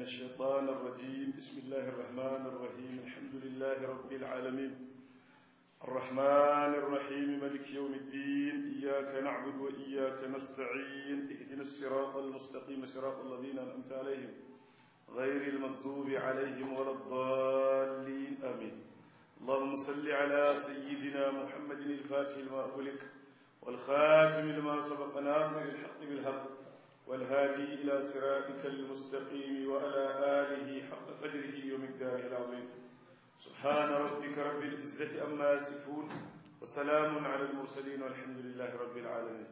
الشيطان الرجيم بسم الله الرحمن الرحيم الحمد لله رب العالمين الرحمن الرحيم ملك يوم الدين إياك نعبد وإياك نستعين اهدنا الصراط المستقيم صراط الذين أنعمت عليهم غير المغضوب عليهم ولا الضالين آمين اللهم صل على سيدنا محمد الفاتح لما أغلق والخاتم لما سبق ناصر الحق بالحق والهادي إلى صراطك المستقيم وعلى آله حق قدره يوم الدار العظيم سبحان ربك رب العزة أما يصفون وسلام على المرسلين والحمد لله رب العالمين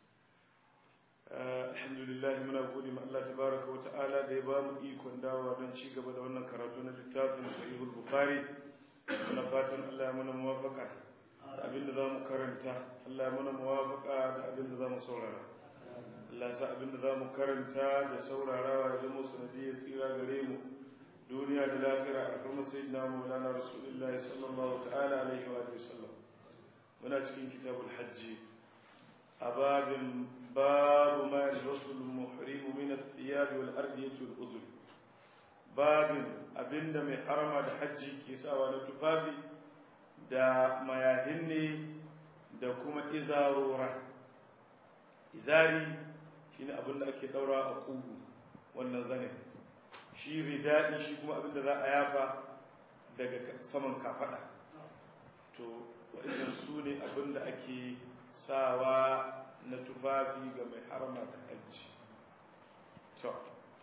الحمد لله من أقول ما الله تبارك وتعالى ديبام إيكون داوى من شيء قبل أن كراتون الكتاب صحيح البخاري من فاتن الله من موافقة abin da za mu karanta Allah mana muwafaka da abin da za mu saurara Allah sa abin da za mu karanta da saurarawa ya zama sanadiyar tsira gare mu duniya da lafiya a kuma sayyidina maulana rasulullahi sallallahu ta'ala alaihi wa sallam muna cikin kitabul hajji a babin babu ma yalbasu al-muhrim min ath-thiyab wal ardiyati wal udhur babin abinda mai harama da hajji ke sawa na tufafi da mayahin ne da kuma izarora izari shine abin da ake daura a kugu wannan zane shi ridadi shi kuma abin da za a yafa daga saman kafada to waɗannan su ne abin da ake sawa na tufafi ga mai harama da hajji to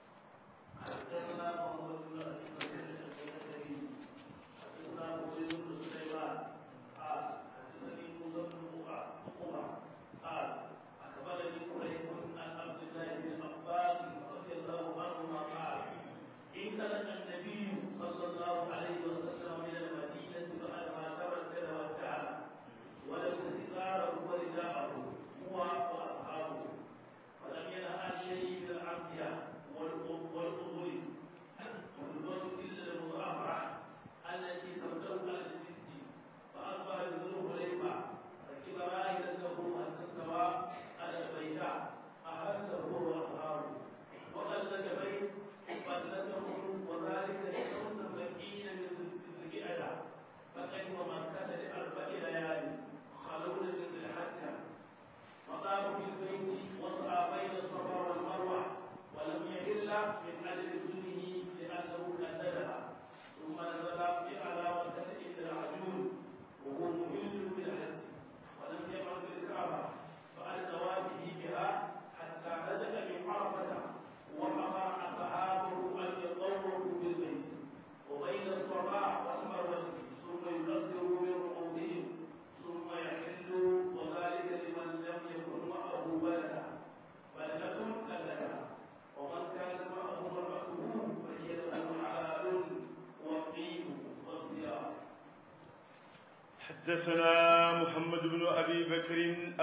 حدثنا محمد بن أبي بكر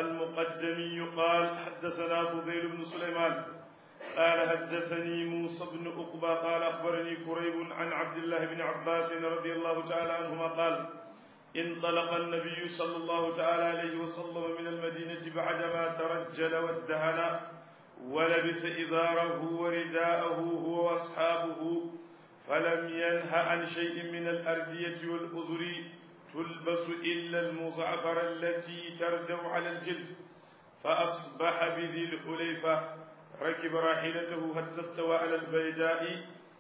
المقدمي قال حدثنا فضيل بن سليمان قال حدثني موسى بن أقبى قال أخبرني كريب عن عبد الله بن عباس رضي الله تعالى عنهما قال انطلق النبي صلى الله تعالى عليه وسلم من المدينة بعدما ترجل وادهن ولبس إزاره ورداءه هو وأصحابه فلم ينه عن شيء من الأردية والأذر تلبس إلا المزعفر التي تردو على الجلد فأصبح بذي الحليفة ركب راحلته حتى استوى على البيداء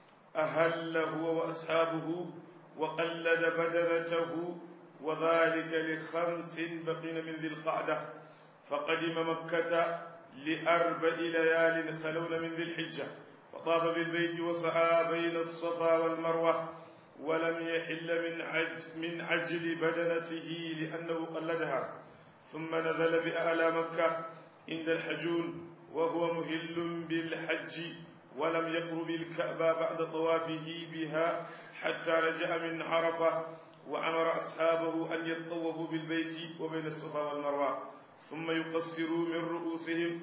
أهل هو وأصحابه وقلد بدنته وذلك لخمس بقين من ذي القعدة فقدم مكة لأربع ليال خلون من ذي الحجة وطاف بالبيت وسعى بين الصفا والمروة ولم يحل من عجل, من عجل بدنته لأنه قلدها ثم نزل بأعلى مكة عند الحجون وهو مهل بالحج ولم يقرب الكعبة بعد طوافه بها حتى رجع من عرفة وأمر أصحابه أن يطوفوا بالبيت وبين الصفا والمروة ثم يقصروا من رؤوسهم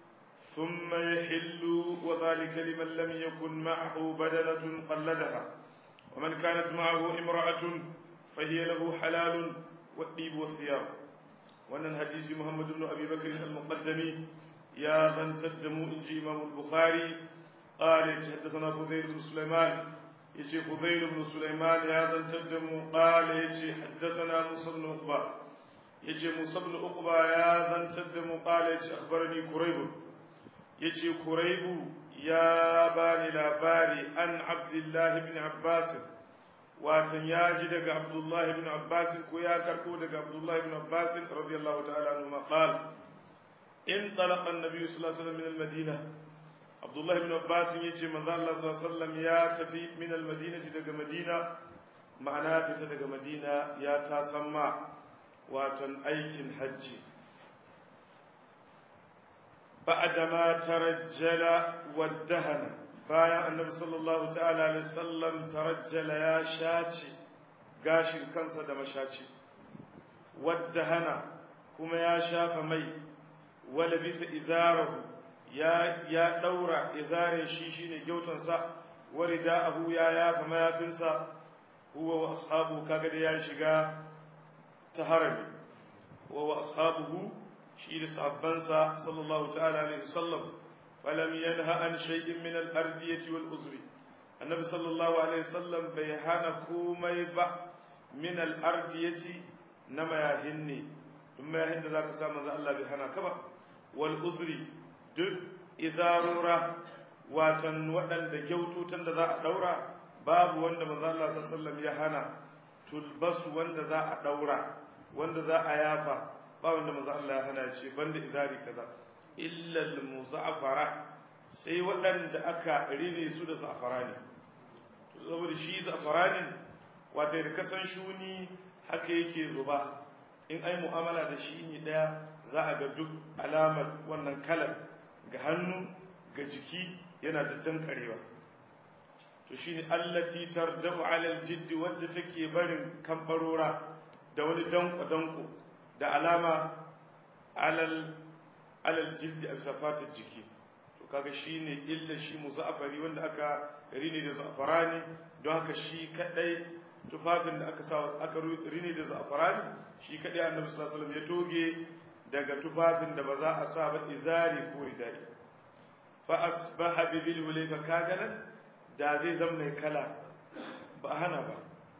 ثم يحلوا وذلك لمن لم يكن معه بدنة قلدها ومن كانت معه امرأة فهي له حلال والطيب والثياب wannan hadisi Muhammad ibn Abi Bakr al-Muqaddami ya zantar da mu inji Imam al-Bukhari قال حدثنا فضيل بن سليمان يجي فضيل بن سليمان هذا تدم قال يجي حدثنا موسى بن عقبة يجي موسى بن عقبة هذا تدم قال يجي أخبرني كريب يجي كريب يا باني لاباري عن عبد الله بن عباس واتن ياجي دق عبد الله بن عباس كويا كركو دق عبد الله بن عباس رضي الله تعالى عنهما قال انطلق النبي صلى الله عليه وسلم من المدينة عبد الله بن عباس يجي من الله صلى الله عليه وسلم يا تفي من المدينة دق مدينة معناه في دق مدينة يا تسمع واتن أيكن حج بعدما ترجل والدهن bayan annabi sallallahu ta'ala alaihi sallam tarajjala ya shaci gashin kansa da mashaci wadda hana kuma ya shafa mai wala bisa izarahu ya ya daura izare shi shine gyautansa warida'ahu ya yafa mayafinsa huwa wa ashabu kaga da ya shiga ta harami huwa wa ashabuhu shi da sahabbansa sallallahu ta'ala alaihi sallam فلم ينه عن شيء من الأردية والأزر النبي صلى الله عليه وسلم بيهانا كومي با من الأردية نما يهني ثم يهن ذاك سامة الله بيهانا كبا والأزر دل إزارورة watan waɗanda gyaututan da za a ɗaura babu wanda manzo Allah sallallahu ya hana tulbasu wanda za a ɗaura wanda za a yafa ba wanda manzo Allah ya hana ce banda izari kaza illal muza'afara sai waɗanda aka rine su da za'afarani saboda shi za'afaranin wata da kasan shuni haka yake zuba in ai mu'amala da shi ne ɗaya za a ga duk alamar wannan kalar ga hannu ga jiki yana daddan karewa to shine allati tardamu ala aljid wadda take barin kambarora da wani danko danko da alama alal alal jildi a bisa fatar jiki to kaga shine illa shi muzafari wanda aka rini da zafarani don haka shi kadai tufafin da aka sa aka rini da zafarani shi kadai annabi sallallahu alaihi wasallam ya toge daga tufafin da ba za a sa ba izari ko ridai fa asbaha bi dhil hulayfa kaga nan da zai zama mai kala ba hana ba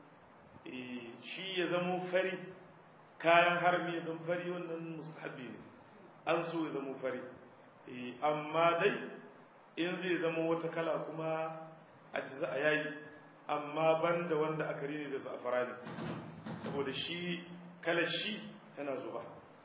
eh shi ya zamo fari kayan harmi ya zama fari wannan mustahabi ne an so ya zama fari amma dai in zai zama wata kala kuma a jiza a yayi amma ban da wanda aka rini da za'afara ne saboda shi kalar shi tana zuba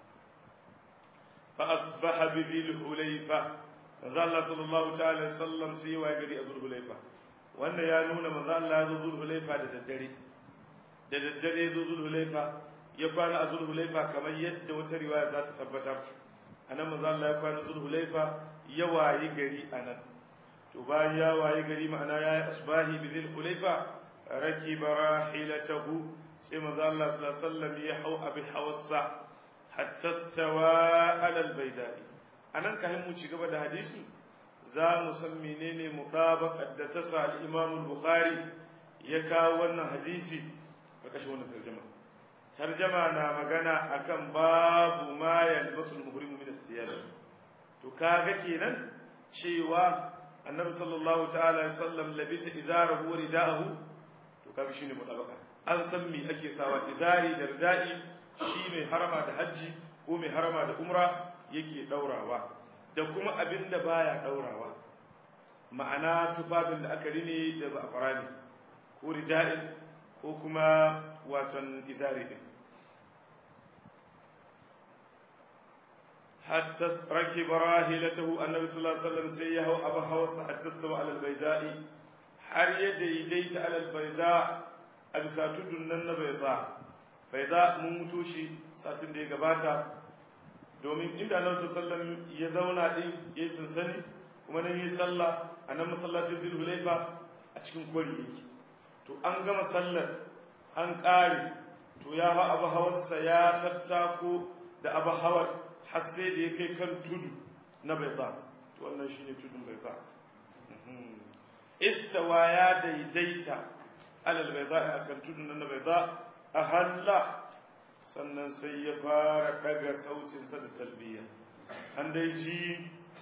fa asbaha bi dhil hulayfa manzo Allah sallallahu ta'ala sallam sai wa gari a zul hulayfa wanda ya nuna manzo Allah ya zo zul hulayfa da daddare da daddare ya zo zul hulayfa ya kwana a zul hulayfa kamar yadda wata riwaya za ta tabbatar anan manzo Allah ya kwana Zulhulaifa ya wayi gari anan to bayan ya wayi gari ma'ana ya yi asbahi bi Zulhulaifa rakiba rahilatahu sai manzo Allah sallallahu alaihi wasallam ya hau abi hawassa hatta stawa ala albaydai anan kai mu ci gaba da hadisi za mu san menene mutabaqat da ta sa al-Imam al-Bukhari ya kawo wannan hadisi karkashin wannan tarjuma tarjama na magana akan babu ma yalbasu al-muhrimu min as-siyar to kaga kenan cewa annabi sallallahu ta'ala alaihi wasallam labisa izarahu wa rida'ahu to kaga shine mutabaka an san me ake sawa izari da rida'i shi mai harama da haji ko mai harama da umra yake daurawa da kuma abinda baya daurawa ma'ana tufafin da aka rine da za'farani ko rida'in ko kuma waton izari din حتى ركب راحلته النبي صلى الله عليه وسلم سيه أبا هوس حتى استوى على البيداء har ya daidaita alal baida a bisa tudun nan na baida baida mun mutu shi satin da ya gabata domin inda annabi sallallahu ya zauna din ya yi sansani kuma nan yi sallah a nan masallacin dhul hulaifa a cikin kwari yake to an gama sallar an ƙare to ya fa abu hawarsa ya tattako da abu hawar har sai da ya kai kan tudu na baida to wannan shine tudun baida istawa ya daidaita alal baida akan tudun na baida ahalla sannan sai ya fara daga sautin sa da talbiya an dai ji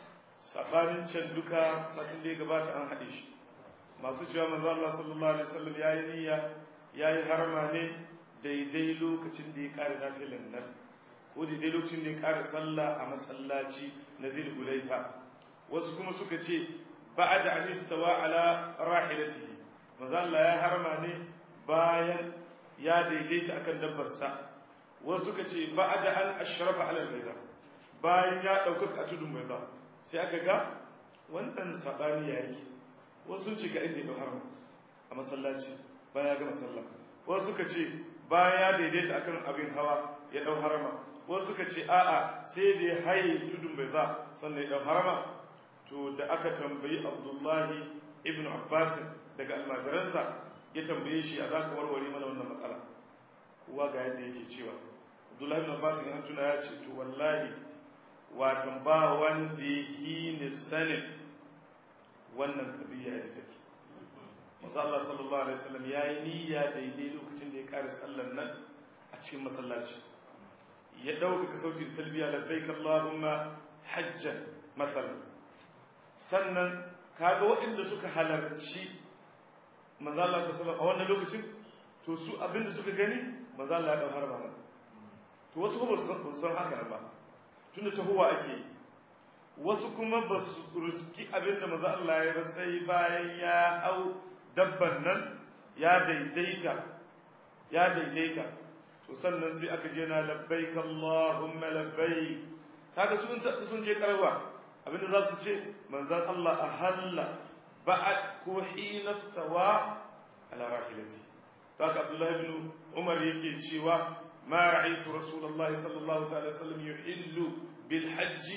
sabanin can duka satin da ya gabata an haɗe shi masu cewa manzo Allah sallallahu alaihi wasallam yayi niyya yayi harama ne daidai lokacin da ya kare nafilan nan ko daidai lokacin da ya kare sallah a masallaci na Zulhulaifa wasu kuma suka ce ba'da an istawa ala rahilatihi manzo Allah ya harama ne bayan ya daidaita akan dabbarsa wasu suka ce ba'da an ashrafa ala al-bayda bayan ya dauka a tudun bayda sai aka ga wannan sabani yake wasu ce ga inda ya harama a masallaci bayan ya gama sallah wasu suka ce bayan ya daidaita akan abin hawa ya dau harama wasu suka ce a'a sai da ya haye tudun bayda sannan ya dau harama to da aka tambayi Abdullahi ibn Abbas daga almajiransa ya tambaye shi a za ka warware mana wannan matsala kuwa ga yadda yake cewa abdullahi bin abbas in tuna ya ce to wallahi watan ba wanda yi ni sanin wannan kabiya da take manzo Allah sallallahu alaihi wasallam yayi niyya daidai lokacin da ya kare sallar nan a cikin masallaci ya dauka sauti da talbiya labbaik allahumma hajjan masalan sannan kaga waɗanda suka halarci manzo Allah sallallahu a wannan lokacin to su abinda suka gani manzo Allah ya dauhar ba to wasu kuma ba san haka ba tunda tahowa ake wasu kuma ba su ruski abinda manzo Allah ya ba sai bayan ya au dabban nan ya daidaita ya daidaita to sannan sai aka je na labbaik Allahumma labbaik kaga sun sun je karwa abinda za su ce manzon Allah ahalla ba'ad ko hina stawa ala rahilati haka Abdullah ibn Umar yake cewa ma ra'aytu Rasulullahi sallallahu ta'ala sallam yuhillu bil hajj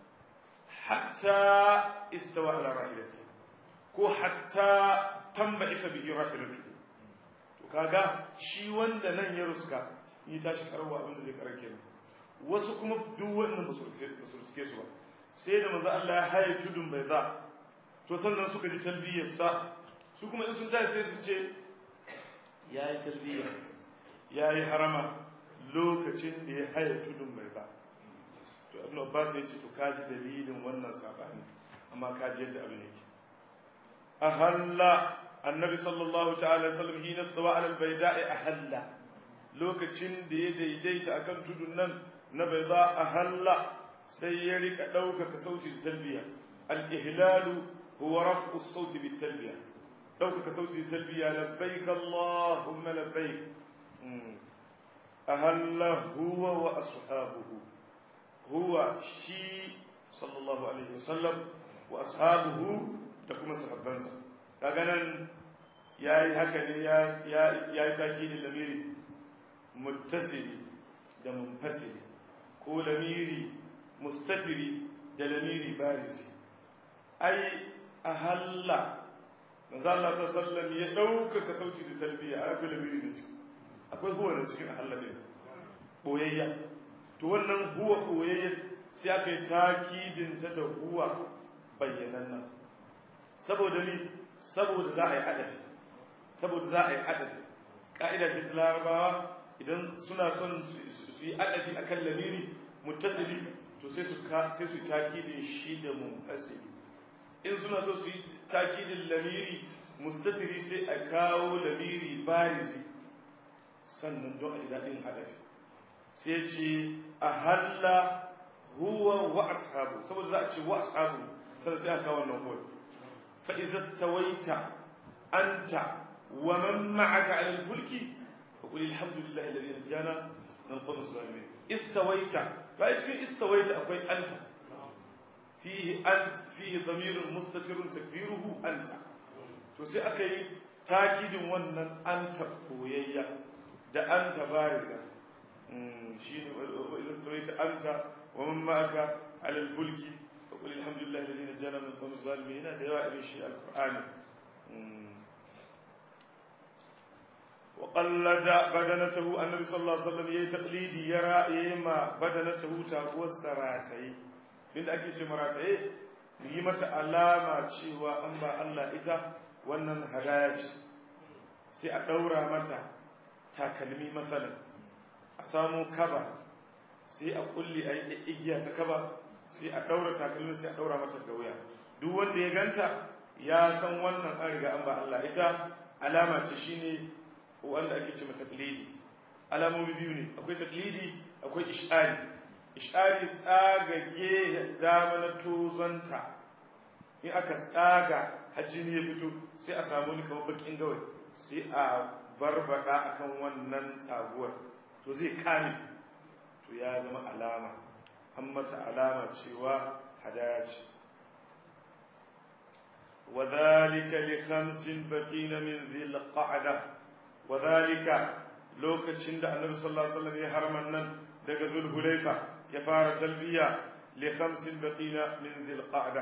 hatta istawa ala rahilati ko hatta tambaifa bihi rahilatu to kaga shi wanda nan ya ruska yi tashi karwa abin da zai karake wasu kuma duk wannan ba su ruske su ba sai da manzo Allah ya haye tudun bai za to sannan suka ji talbiyarsa su kuma in sun tashi sai su ce ya yi talbiya ya yi harama lokacin da ya haya tudun mai ba to abin abbas ya ce to kaji dalilin wannan sabani amma kaji yadda abin yake ahalla annabi sallallahu ta'ala sallam hina stawa ala albayda'i ahalla lokacin da ya daidaita akan tudun nan na bayda ahalla sai ya rika ɗaukaka sautin talbiya al-ihlalu huwa raf'u as-sawt bit-talbiya ɗaukaka sautin talbiya labbaik allahumma labbaik ahalla huwa wa ashabuhu huwa shi sallallahu alaihi wasallam wa ashabuhu da kuma sahabbansa kaga nan yayi haka ne ya ya yi takidin lamiri muttasili da munfasili ko lamiri mustatiri da lamiri barisi ai ahalla manzo Allah sallallahu ya ɗaukaka sauti da talbiya a akwai lamiri da ciki akwai huwa da cikin ahalla ne boyayya to wannan huwa boyayya sai aka yi takidin ta da huwa bayyananna saboda ni saboda za a yi adafi saboda za a yi adafi ka'ida ce ta larabawa idan suna son su yi adafi akan lamiri muttasili to sai su sai su takidin shi da munfasili in suna so su yi takidin lamiri mustatiri sai a kawo lamiri barizi sannan don a ji daɗin adafi sai ce a halla huwa wa ashabu saboda za a ce wa ashabu sai sai a kawo wannan huwa fa idza tawaita anta wa man ma'aka 'ala al-fulki fa qul alhamdulillahi alladhi najjana min al-qawmi as-salimin istawaita fa cikin istawaita akwai anta fihi ant fihi dhamirun mustatirun takbiruhu anta to sai aka yi takidin wannan anta koyayya da anta bariza shi ne idan tawaita anta wa man ma'aka ala al-fulki fa qul alhamdulillahi alladhi najjana min al-qawmi az-zalimin da yawa irin shi al-qur'ani وقلد بدنته النبي صلى الله عليه وسلم يي تقليدي يرى يما بدنته تاقوى السراتي من ake ce marataye yi mata alama cewa an ba Allah ita wannan hadaya ce sai a ɗaura mata takalmi matsalan a samu kaba sai a kulli a igiya ta kaba sai a daura takalmin sai a daura mata da wuya duk wanda ya ganta ya san wannan an riga an ba Allah ita alama ce shine wanda ake ce mata taqlidi alamomi biyu ne akwai taqlidi akwai ish'ari ish'ari tsagage dama na tozanta in aka tsaga hajjini ya fito sai a samu ni kamar bakin gawai sai a barbada akan wannan tsaguwar to zai kame to ya zama alama an mata alama cewa hadaya ce وذلك لخمس بقين من ذي القعدة وذلك لوكتشن ده النبي صلى الله عليه وسلم يحرم النن دغ ذو الحليفة يفار تلبية لخمس بقين من ذي القعدة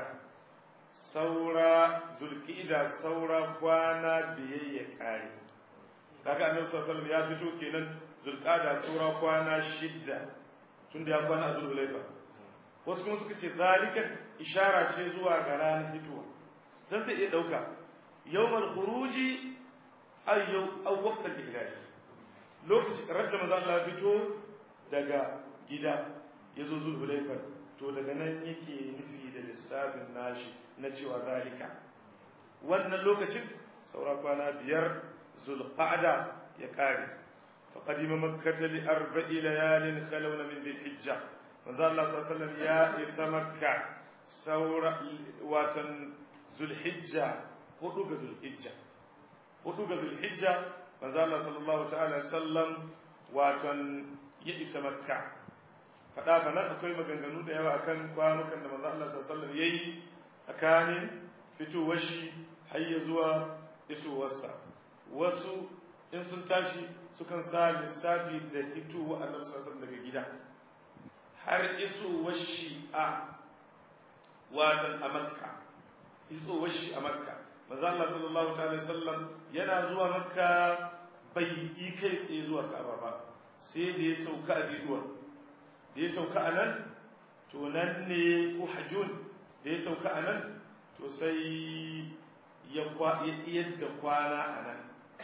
سورة ذو القعدة سورة كوانا بيي كاري kaga annabi sallallahu alaihi wasallam ya fito kenan zulqada sura kwana shidda tunda ya kwana a zulhulaifa wasu kuma suka ce zalika ishara ce zuwa ga ranar fitowa dan zai iya dauka yawmal khuruji ay yaw aw waqt al-ihlal lokaci radda manzo Allah fito daga gida yazo zulhulayfa to daga nan yake nufi da lissafin nashi na cewa zalika wannan lokacin saura kwana biyar zulqa'da ya kare فقدم مكة لأربع ليال خلون من ذي الحجة manzo Allah sallallahu alaihi wasallam ya isa makka saura watan zulhijja hudu ga zulhijja hudu ga zulhijja manzo Allah sallallahu ta'ala sallam watan ya isa makka fada fa nan akwai maganganu da yawa akan kwanukan da manzo Allah sallallahu alaihi wasallam yayi tsakanin fitowar shi har ya zuwa isowarsa wasu in sun tashi sukan sa lissafi da fitowa annabi sallallahu alaihi wasallam daga gida har isowar shi a watan a makka isowar shi a makka manzo Allah sallallahu ta'ala sallam yana zuwa makka bai yi kai tsaye zuwa ka'aba ba sai da ya sauka a diduwa da ya sauka a nan to nan ne uhajun da ya sauka a nan to sai ya yadda kwana a nan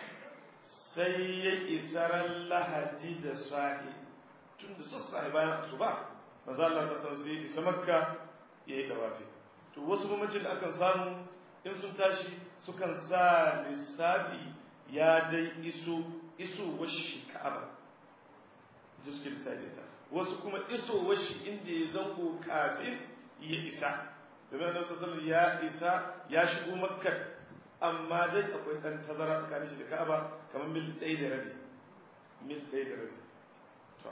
sai ya isaran lahadi da sa'i tun da sassa bayan asuba manzo Allah ta san sai isa makka ya yi dawafi to wasu mamacin da akan samu in sun tashi sukan sa lissafi ya dai iso iso washi ka'aba da suke lissafi ta wasu kuma iso washi inda ya zango kafin ya isa domin annabi sallallahu ya isa ya shigo makka amma dai akwai dan tazara tsakanin shi da ka'aba kamar mil ɗaya da rabi mil ɗaya da rabi to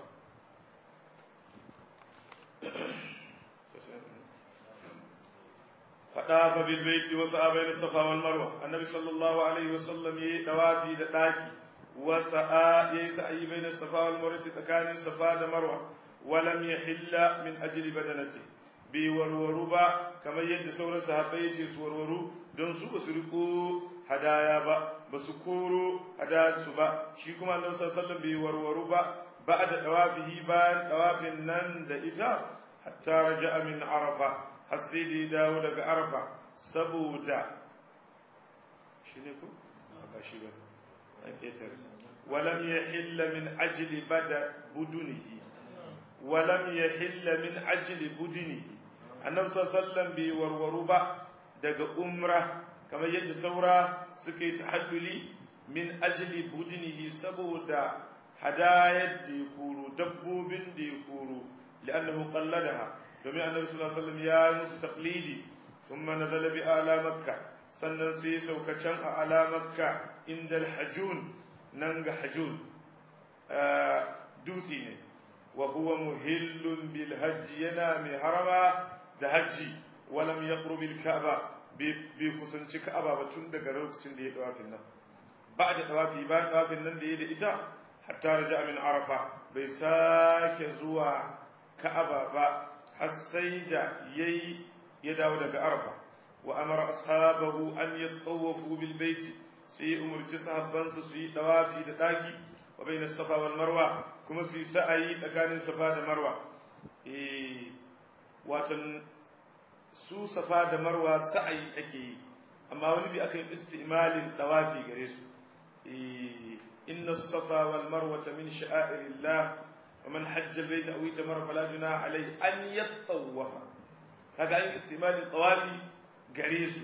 فطاف بالبيت وسعى بين الصفا والمروه النبي صلى الله عليه وسلم يدوافي da daki وسعى يسعى بين الصفا والمروه تكان الصفا والمروه ولم يحل من اجل بدنته bi warwaru ba kamar yadda sauran sahabbai yace su warwaru don su basu riko hadaya ba basu koro hadaya su ba shi kuma annabi sallallahu alaihi wasallam bi warwaru ba ba'da dawafihi bayan dawafin nan da ita hatta raja'a min arafa har sai da ya dawo daga arfa saboda shi ne ku ba shi ba an ƙetare walam ya hilla min ajili bada budunihi walam ya hilla min ajili budunihi annabi sallallahu bai warwaru ba daga umra kamar yadda saura suka yi tahalluli min ajili budunihi saboda hadayar da ya koro dabbobin da ya koro li'annahu qalladaha domin annabi sallallahu alaihi wasallam ya musu taqlidi thumma nazala bi ala makka sannan sai sauka can a ala makka inda al-hajun nan ga hajun dutse ne wa huwa muhillun bil hajj yana mai harama da hajji walam yaqrub al ka'ba bi kusanci ka'aba ba tun daga lokacin da ya dawafin nan ba da dawafi ba dawafin nan da ya da ita hatta raja min arafa bai sake zuwa ka'aba ba har sai da yayi ya dawo daga arfa wa amara ashabahu an yatawafu bil bait sai umurci sahabbansa su yi tawafi da daki wa bayna safa wal marwa kuma su yi sa'ayi tsakanin safa da marwa eh watan su safa da marwa sa'ayi ake yi amma wani bi aka yi istimalin tawafi gare su eh inna safa wal marwa min sha'airillah ومن حج البيت أو اعتمر فلا جناح عليه أن يطوف kaga an istimalin tawafi gare su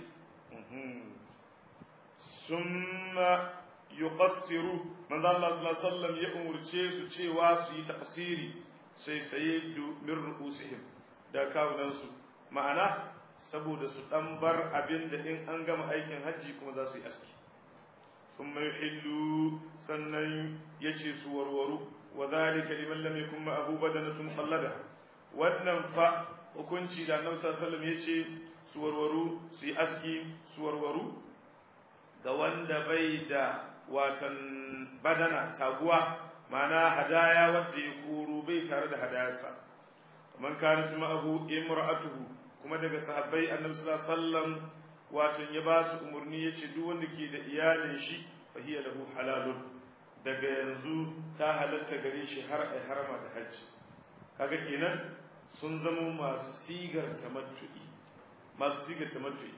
summa yuqassiru manzo Allah sallallahu alaihi wasallam ya umurce su cewa su yi tafsiri sai sai min ru'usihim da kawunan su ma'ana saboda su dan bar abin da in an gama aikin hajji kuma za su yi aski thumma yuhillu sannan yace su warwaru wa dhalika liman lam yakun ma'ahu badanatun qallada wannan fa hukunci da Annabi sallallahu alaihi wasallam yace su warwaru su yi aski su warwaru ga wanda bai da watan badana taguwa ma'ana hadaya wanda ya koro bai tare da hadayarsa man kana ma'ahu imra'atuhu kuma daga sahabbai annabi sallallahu alaihi wasallam watan ya ba su umurni yace duk wanda ke da iyalin shi fa hiya lahu halalun daga yanzu ta halatta gare shi har ai harama da hajji kaga kenan sun zama masu sigar tamattu'i masu sigar tamattu'i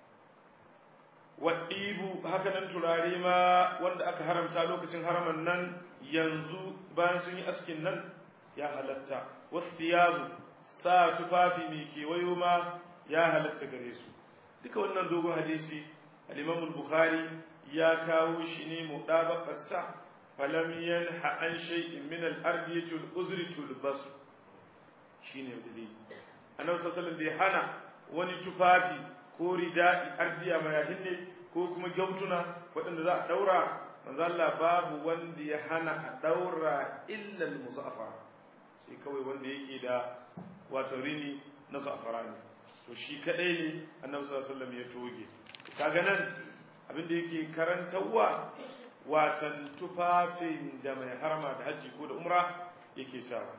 waɗibu haka nan turare ma wanda aka haramta lokacin haraman nan yanzu bayan sun yi askin nan ya halatta wasu yazu sa tufafi mai kewayo ma ya halatta gare su duka wannan dogon hadisi al-imam bukhari ya kawo shi ne mudabakarsa falam yanha an shay'in min al-ardi uzri tulbas shine dalili annabi sallallahu alaihi wasallam bai hana wani tufafi ko rida'i ardiya mayahin ne ko kuma gyautuna waɗanda za a ɗaura manzo Allah babu wanda ya hana a ɗaura illa al-musaffar sai kawai wanda yake da wato rini na safara ne to shi kadai ne annabi sallallahu alaihi wasallam ya toge kaga nan abin da yake karantawa watan tufafin da mai harma da haji ko da umra yake sawa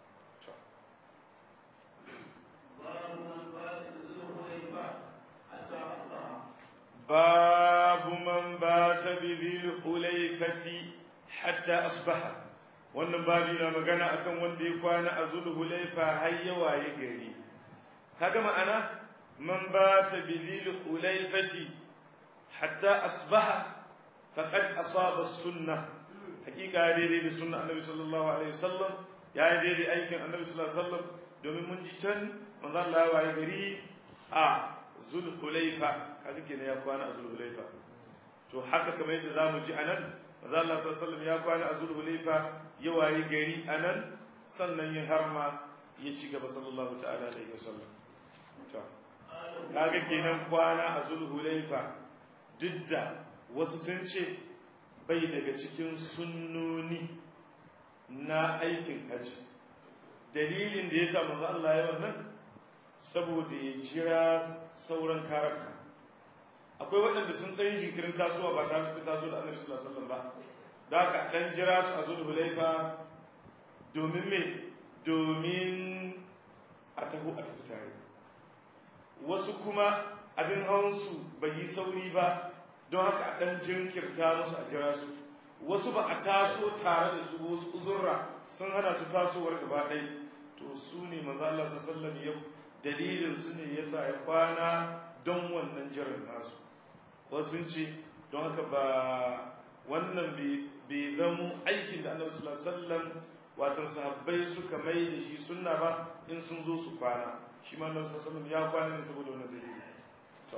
باب من بات بذي الحليفة حتى أصبح wannan babi na magana akan wanda ya kwana a zulhulaifa har ya waye gari kaga ma'ana man bata bi zulhulaifati hatta asbaha faqad asaba sunnah hakika daidai da sunna annabi sallallahu alaihi wasallam ya yi daidai aikin annabi sallallahu alaihi wasallam domin mun ji can manzo Allah ya waye gari a zulhulaifa kaga kenan ya kwana a zulhulaifa to haka kamar yadda zamu ji anan manzo Allah sallallahu alaihi wasallam ya kwana a zulhulaifa ya waye gari anan sannan ya harma ya ci gaba sallallahu ta'ala alaihi wasallam to kaga kenan kwana a zulhulaifa duk da wasu sun ce bai daga cikin sunnoni na aikin haji dalilin da ya sa manzo Allah ya wannan saboda ya jira sauran karabka akwai waɗanda sun tsayin jinkirin tasowa ba tare su taso da annabi sallallahu alaihi wasallam ba da haka dan jira su a zuwa hulaifa domin me domin a taho a tafi tare wasu kuma abin hawan su bai yi sauri ba don haka a dan jinkirta musu a jira su wasu ba a taso tare da su wasu uzurra sun hana su tasowar gaba ɗaya to su ne manzo Allah sallallahu alaihi wasallam ya dalilin su ne yasa ya kwana don wannan jiran nasu wasu ce don haka ba wannan bai zamo aikin da annabi sallallahu alaihi wasallam wato sahabbai suka mai da shi sunna ba in sun zo su kwana shi ma annabi sallallahu alaihi wasallam ya kwana ne saboda wannan dalili to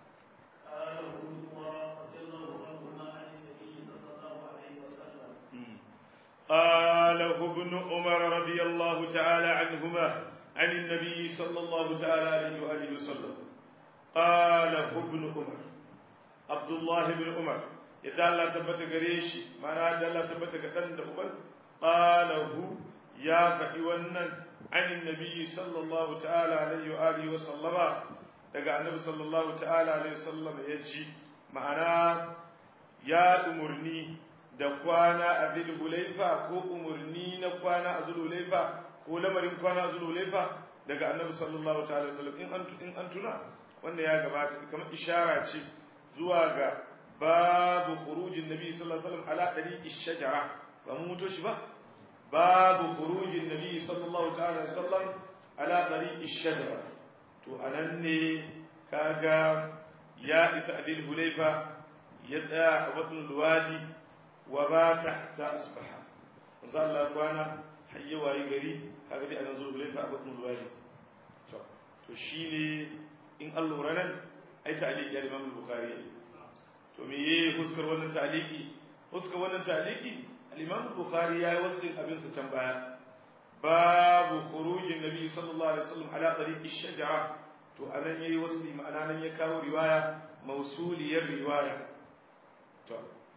قاله ابن عمر رضي الله تعالى عنهما عن النبي صلى الله تعالى عليه وآله وسلم قاله ابن عمر عبد الله بن عمر إذا الله تبت قريشي ما نادى الله تبت قتن قاله يا فحيونا عن النبي صلى الله تعالى عليه وآله وسلم daga annabi sallallahu ta'ala alaihi wasallam ya ji ma'ana ya umurni da kwana a zulhulaifa ko umurni na kwana a zulhulaifa ko lamarin kwana a zulhulaifa daga annabi sallallahu ta'ala alaihi wasallam in an in an tuna wanda ya gabata kamar ishara ce zuwa ga babu khurujin nabi sallallahu alaihi wasallam ala dariqi shajara ba mu muto shi ba babu khurujin nabi sallallahu ta'ala alaihi wasallam ala dariqi shajara to anan ne kaga ya isa adil hulaifa ya tsaya a batun luwadi wa ba tahta asbaha manzo Allah kwana hayya wayi gari kaga dai anan zuwa hulaifa a batun luwadi to to to shine in an lura nan ai ta'liqi ya Imam Bukhari to me ye huskar wannan ta'liqi huskar wannan ta'liqi al-Imam Bukhari ya yi wasu abin sa can baya babu khurujin nabi sallallahu alaihi wasallam ala tariqi shajara to anan yayi wasu ma'ana nan ya kawo riwaya mausuliyar riwaya to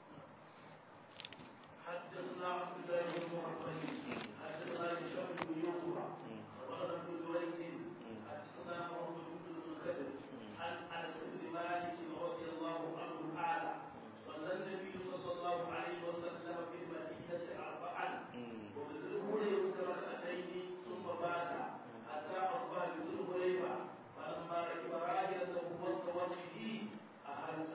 حدثنا عبد الله بن محمد حدثنا هشام بن يوسف اخبرنا ابن جريج حدثنا محمد بن المنكدر عن انس بن مالك رضي الله عنه قال صلى النبي صلى الله عليه وسلم في المدينه اربعا وبذل ركعتين ثم بات حتى اصبح بذل هريره فلما ركب راحلته واستوت به اهل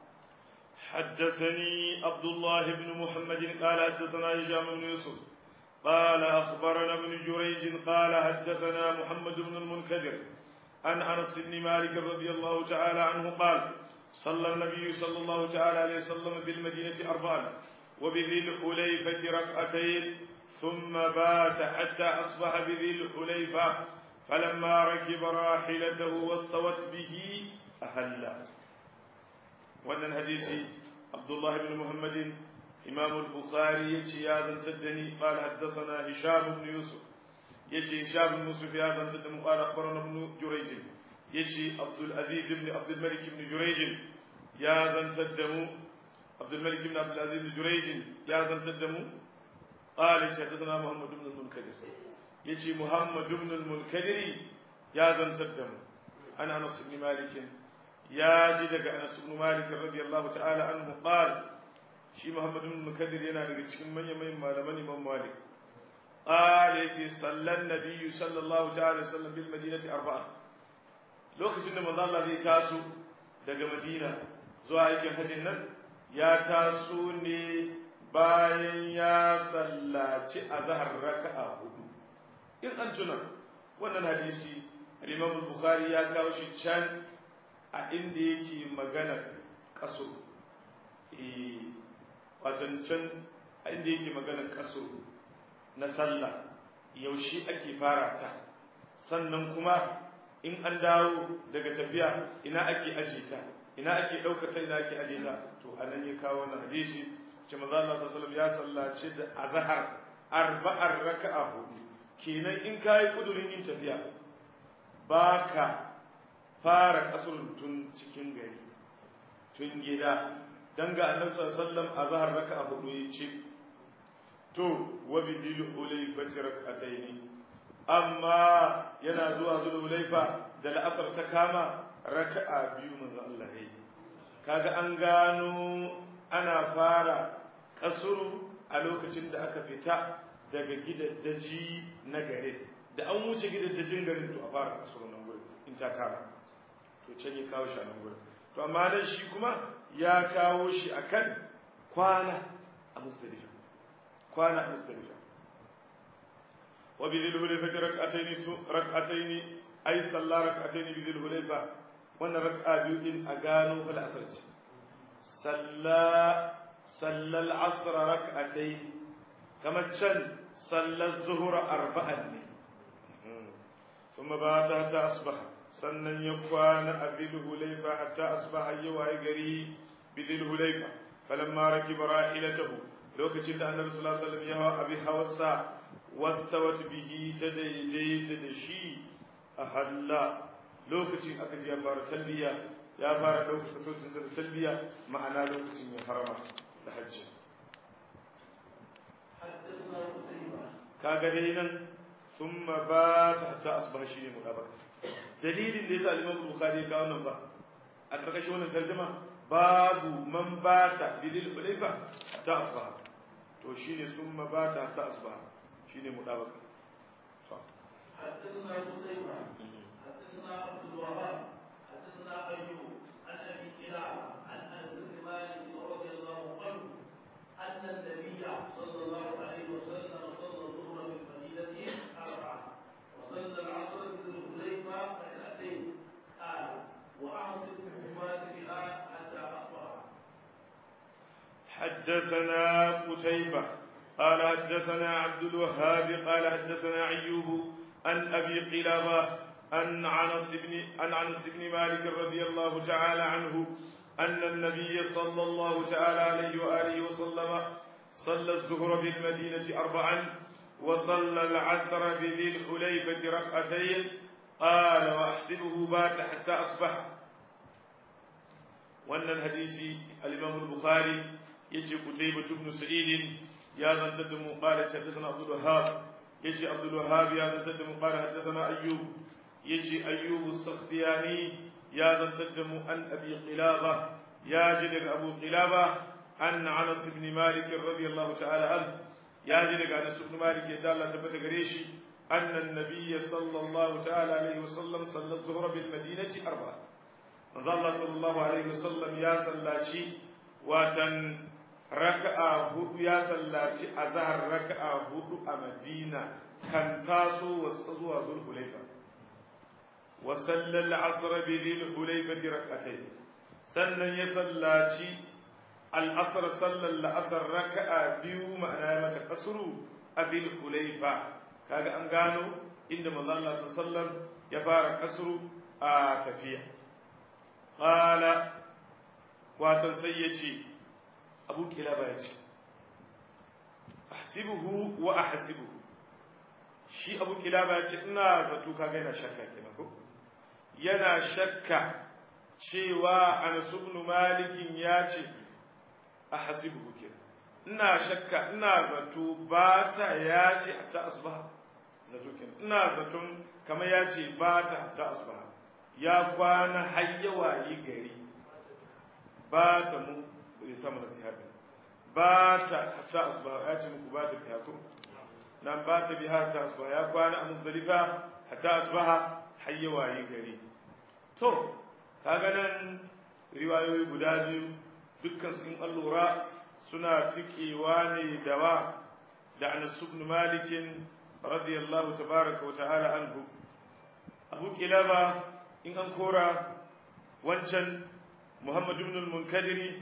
حدثني عبد الله بن محمد قال حدثنا هشام بن يوسف قال أخبرنا ابن جريج قال حدثنا محمد بن المنكدر عن أنس بن مالك رضي الله تعالى عنه قال صلى النبي صلى الله تعالى عليه وسلم بالمدينة أربعا وبذي الحليفة ركعتين ثم بات حتى أصبح بذي الحليفة فلما ركب راحلته واستوت به أهلا wannan hadisi abdullah ibn muhammadin imam al-bukhari yace ya zantar da ni qala haddathana hisham ibn yusuf yace hisham ibn yusuf ya zantar da mu qala akhbarana ibn jurayj yace abdul aziz ibn abdul malik ibn jurayj ya zantar da mu abdul malik ibn abdul aziz ibn jurayj ya zantar da mu qala yace haddathana muhammad ibn al-munkadir yace muhammad ibn al-munkadir ya zantar da mu ana anas ibn malik ya ji daga Anas ibn Malik radiyallahu ta'ala anhu qal shi Muhammad ibn Mukaddir yana daga cikin manyan manyan malaman Imam Malik qal yace sallan nabiyyu sallallahu ta'ala sallam bil madinati arba'a lokacin da manzo Allah zai taso daga Madina zuwa aikin hajjin nan ya taso ne bayan ya sallaci azhar raka'a hudu in an tuna wannan hadisi al-Imam al-Bukhari ya kawo shi can a inda yake magana kaso wacancan a inda yake magana kaso na sallah yaushe ake fara ta sannan kuma in an dawo daga tafiya ina ake aje ta ina ake ɗaukata ina ake aje ta to a nan ya kawo wannan hadisi ce maza Allah sallallahu ya sallace da azhar arba'ar raka'a hudu kenan in kai kudurin yin tafiya baka fara kasurun tun cikin gari tun gida dan ga annabi sallallahu alaihi wasallam azhar raka'a hudu yace to wa bidil hulayfati rak'ataini amma yana zuwa zuwa hulayfa da la'asar ta kama raka'a biyu manzo Allah yayi kaga an gano ana fara kasuru a lokacin da aka fita daga gidaddaji na gare da an wuce gidaddajin garin to a fara kasuru nan gurin in ta kama to can ya kawo shi a nan gurin to amma nan shi kuma ya kawo shi akan kwana a musdalifa kwana a musdalifa wa bi dhil hulayfa rak'atayn rak'atayn ay salla rak'atayn bi dhil hulayfa wannan rak'a biyu din a gano fal asr ce salla salla al asr rak'atayn kamar can salla az-zuhra arba'an ne ثم بات حتى أصبح sannan ya kwana a zilhulaifa hatta asbaha ya waye gari bi zilhulaifa falamma rakiba rahilatahu lokacin da annabi sallallahu alaihi wasallam ya hawa abi hawassa wastawat bihi ta daidaita da shi a halla lokacin aka ji ya fara talbiya ya fara ɗaukaka sautin sa da talbiya ma'ana lokacin ya harama da hajji kaga dai nan thumma ba ta hatta asbaha shi ne mudabaka dalilin da yasa al-Imam Bukhari ya kawo nan ba a karkashin wannan tarjuma babu man bata bidil hulayfa ta asbaha to shine summa bata ta asbaha shine mudabaka to حدثنا قتيبة حدثنا عبد الوهاب حدثنا أيوب عن أبي كلابة عن أنس بن مالك رضي الله عنه أن النبي صلى الله عليه وسلم صلى الظهر بالمدينة أربعة وصلى العصر بالحليفة ركعتين قال وأعصب الحماة بها حتى أصبح حدثنا قتيبة قال حدثنا عبد الوهاب قال حدثنا أيوب عن أبي قلابة أن عنس بن أن عنس بن مالك رضي الله تعالى عنه أن النبي صلى الله تعالى عليه وآله وسلم صلى الظهر بالمدينة أربعا وصلى العصر بذي الحليفة ركعتين قال وأحسبه بات حتى أصبح وأن الحديث الإمام البخاري يجي قتيبة بن سعيد يا ذا تدم قال حدثنا عبد الوهاب يجي عبد الوهاب يا ذا تدم قال حدثنا أيوب يجي أيوب السختياني يا ذا تدم أن أبي قلابة يا جدك أبو قلابة أن عنس بن مالك رضي الله تعالى عنه يا جدك أنس بن مالك يدال تبت قريشي أن النبي صلى الله تعالى عليه وسلم صلى الظهر بالمدينة أربعة manzo Allah sallallahu alaihi wasallam ya sallaci watan raka'a hudu ya sallaci azhar raka'a hudu a Madina kan taso wasa zuwa Zulhulaifa wa sallal asr bi Zulhulaifa rak'atayn sannan ya sallaci al-asr sallal asr raka'a biyu ma'ana mata kasru a Zulhulaifa kaga an gano inda manzo Allah sallallahu alaihi wasallam ya fara kasru a tafiya Ƙala watan sai ya ce, Abu Kilaba ya ce, Ahsibuhu wa ahsibuhu shi Abu Kilaba ya ce, Ina zato kaga yana shakka kenan ko? Yana shakka cewa Anas ibn Malikin ya ce, Ahsibuhu kenan. Ina shakka, ina zato ba ta ya ce ta asbaha. Zato kenan. Ina zaton kamar ya ce ba ta ta asbaha. ya kwana har yawa yi gari ba ta mu bai samu da biya ba ta hatta asba ya ce muku ba ta biya ko nan ba ta biya ta asba ya kwana a musdalifa hatta asbaha har yawa yi gari to kaga nan riwayoyi guda biyu dukkan su in allura suna tikewa ne da wa da Anas ibn Malik radiyallahu tabaraka wa ta'ala anhu Abu Kilaba in an kora wancan Muhammad ibn al-Munkadiri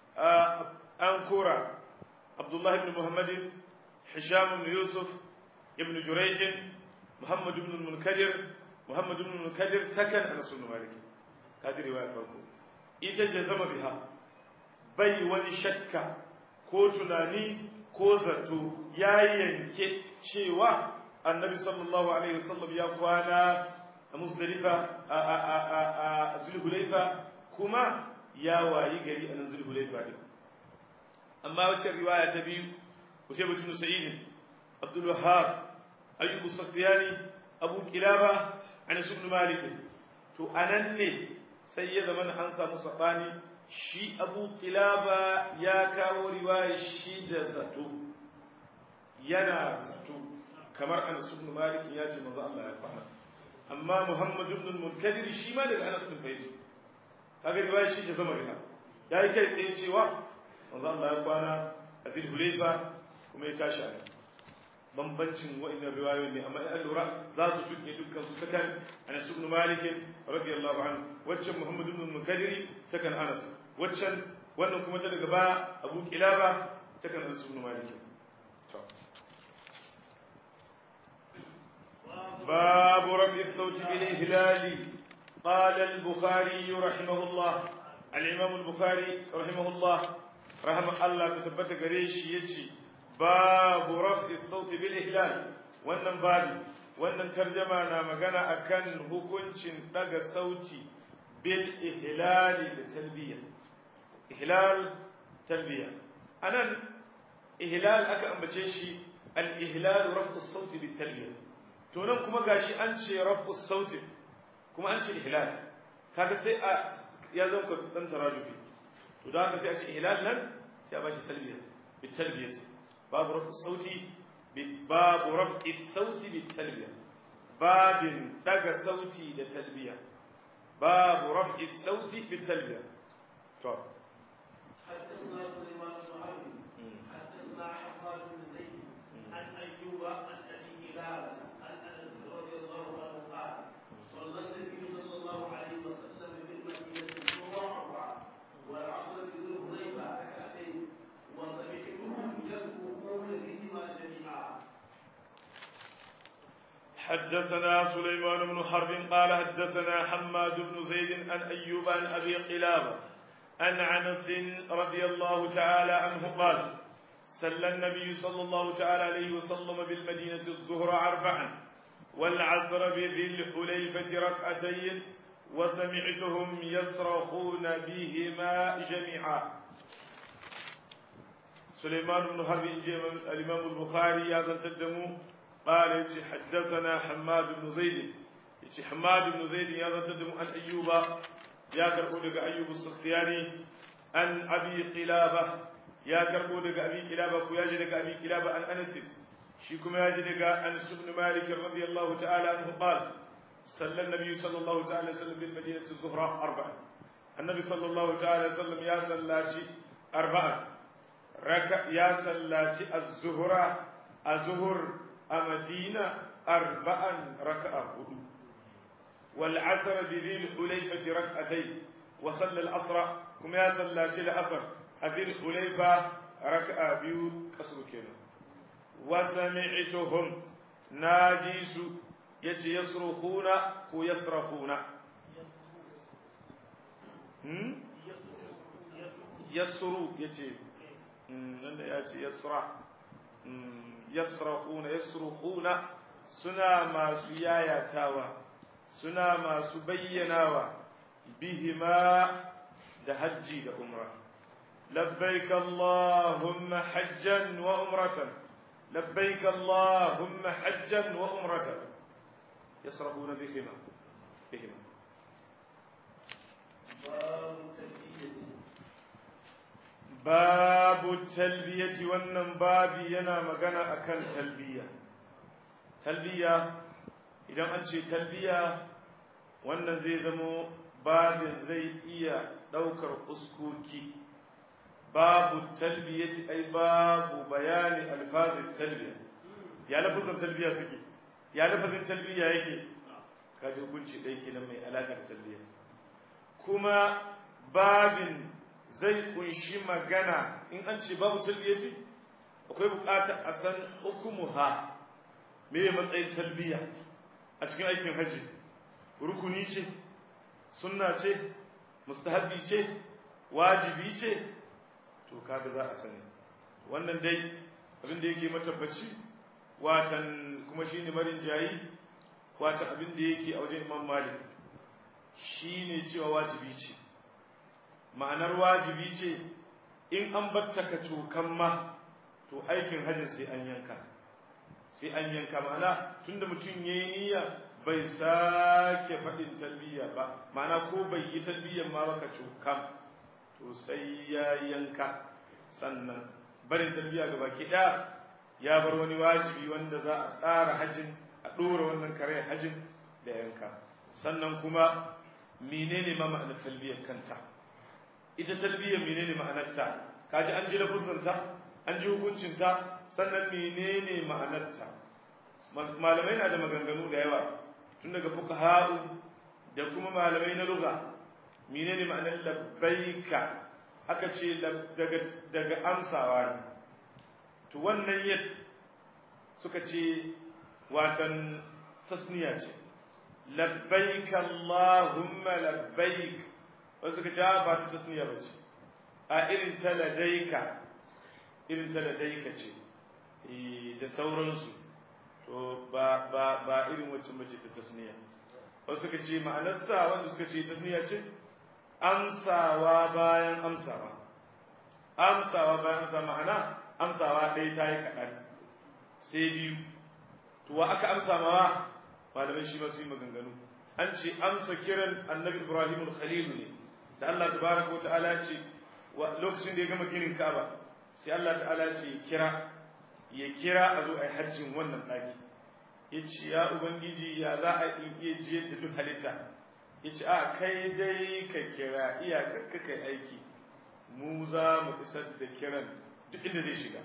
an kora Abdullah ibn Muhammad Hisham ibn Yusuf ibn Jurayj Muhammad ibn al-Munkadir Muhammad ibn al-Munkadir takan Anas ibn Malik kadir riwaya farko ita ce zama biha bai wani shakka ko tunani ko zato ya yanke cewa annabi sallallahu alaihi wasallam ya kwana a musdalifa a zulhulaifa kuma ya wayi gari a nan zulhulaifa din amma wacce riwaya ta biyu kuce mutum sa'id abdul wahhab ayyubu sufyani abu kilaba anas ibn malik to anan ne sai ya zama an samu sabani shi abu kilaba ya kawo riwaya shi da zato yana zato kamar anas ibn malik ya ce manzo Allah ya fara amma Muhammad ibn al-Munkadir shi ma daga Anas bin Faiz kaga riwaya shi da zama riha yayi kai tsaye cewa manzo Allah ya kwana a fil Hulayfa kuma ya tashi a bambancin wa'annan riwayoyi ne amma an lura za su tuke dukkan su takan Anas ibn Malik radiyallahu anhu waccan Muhammad ibn al-Munkadir takan Anas waccan wannan kuma ta daga ba Abu Kilaba takan Anas ibn Malik باب رفع الصوت بالإهلال قال البخاري رحمه الله الإمام البخاري رحمه الله رحمه الله تثبت قريش يجي باب رفع الصوت بالإهلال wannan babi wannan tarjama na magana akan hukuncin daga sauti bil ihlali da talbiya ihlal talbiya anan ihlal aka ambace shi al ihlal raf'u sauti bil talbiya to nan kuma gashi an ce rabbus sauti kuma an ce ihlal kaga sai a ya zama ka dan tarajufi to da haka sai a ce ihlal nan sai a bashi talbiya bit talbiya babu rabbus sauti babu rabbis sauti bit talbiya babin daga sauti da talbiya babu rabbis sauti bit talbiya to حدثنا سليمان بن حرب حدثنا حماد بن زيد عن ايوب عن ابي هلال عن انس رضي الله عنه قال صلى النبي صلى الله عليه وسلم بالمدينه الظهر اربعه والعصر بذي الحليفه ركعتين وسمعتهم يسبقون بهما جميعا حدثنا سليمان بن حرب قال حدثنا حماد بن زيد عن أيوب عن أبي قلابة عن عنس رضي الله تعالى عنه قال سل النبي صلى الله تعالى عليه وسلم بالمدينة الظهر أربعا والعصر بذي الحليفة ركعتين وسمعتهم يصرخون بهما جميعا سليمان بن حرب الإمام البخاري هذا تدمو قال حدثنا حماد بن زيد حماد بن زيد هذا تدمو عن أيوب يا كربو أيوب السختياني عن أبي قلابة يا كربو أبي قلابة وياجي أبي قلابة عن أنس شيكم ياجي أنس بن مالك رضي الله تعالى عنه قال صلى النبي صلى الله تعالى وسلم بالمدينة الزهراء أربعا النبي صلى الله تعالى وسلم يا سلاتي أربعا ركع يا سلاتي الزهراء الزهر أمدينة أربعا ركعة والعصر بذي الحليفة ركعتين وصلى العصر كما يا سلاتي العصر ذي الحليفة ركعة بيو كسر كينا وسمعتهم ناجيس yace yasrukhuna ko yasrafuna hmm yasru yace nan da yace yasra yasrafuna yasrukhuna suna masu yayatawa suna masu bayyanawa bihima da hajji da umra labbaik allahumma hajjan wa umratan labbaik allahumma hajjan wa umratan يصرفون بهما بهما باب التلبية wannan babi yana magana akan talbiya talbiya idan an ce talbiya wannan zai zamo babin zai iya daukar uskoki babu talbiyati ai babu bayani alfazin talbiya ya lafazin talbiya suke ya lafazin talbiya yake kaji hukunci ɗaya kenan mai alaƙar talbiya kuma babin zai kunshi magana in an ce babu talbiyati akwai buƙatar a san hukumuha me matsayin talbiya a cikin aikin haji rukuni ce sunna ce mustahabbi ce wajibi ce to kaga za a sani wannan dai abin da yake matabbaci watan kuma shi ne marin jayi watan abin da yake a wajen imam malik shi ne cewa wajibi ce ma'anar wajibi ce in an batta ka cokan ma to aikin hajjin sai an yanka sai an yanka ma'ana tunda mutum ya yi niyya bai sake faɗin talbiya ba ma'ana ko bai yi talbiyan ma baka cokan to sai ya yanka sannan barin talbiya ga baki ɗaya ya bar wani wajibi wanda za a tsara hajjin a ɗora wannan kare hajjin da yanka sannan kuma menene ma ma'anar talbiyar kanta ita talbiyar menene ma'anarta kaji an ji lafuzanta an ji hukuncinta sannan menene ma'anarta malamai na da maganganu da yawa tun daga fuqaha'u da kuma malamai na lugha menene ma'anar labbaika aka ce daga daga amsawa ne to wannan yad suka ce watan tasniya ce labbaik allahumma labbaik wasu suka ce ba ta tasniya ba ce a irin ta ladaika irin ta ladaika ce da sauransu to ba ba ba irin wacce mace ta tasniya wasu suka ce ma'anarsa wanda suka ce tasniya ce amsawa bayan amsawa amsawa bayan amsawa ma'ana amsawa ɗaya ta yi kaɗan sai biyu to wa aka amsa mawa malamai shi masu yi maganganu an ce amsa kiran annabi ibrahim al-khalil ne da Allah tabaraka wa ta'ala ce lokacin da ya gama ginin Ka'aba sai Allah ta'ala ce kira ya kira a zo a yi hajjin wannan ɗaki ya ce ya ubangiji ya za a iya jiyar da duk halitta ya ce a kai dai ka kira iyakar ka kai aiki mu za mu isar da kiran duk inda zai shiga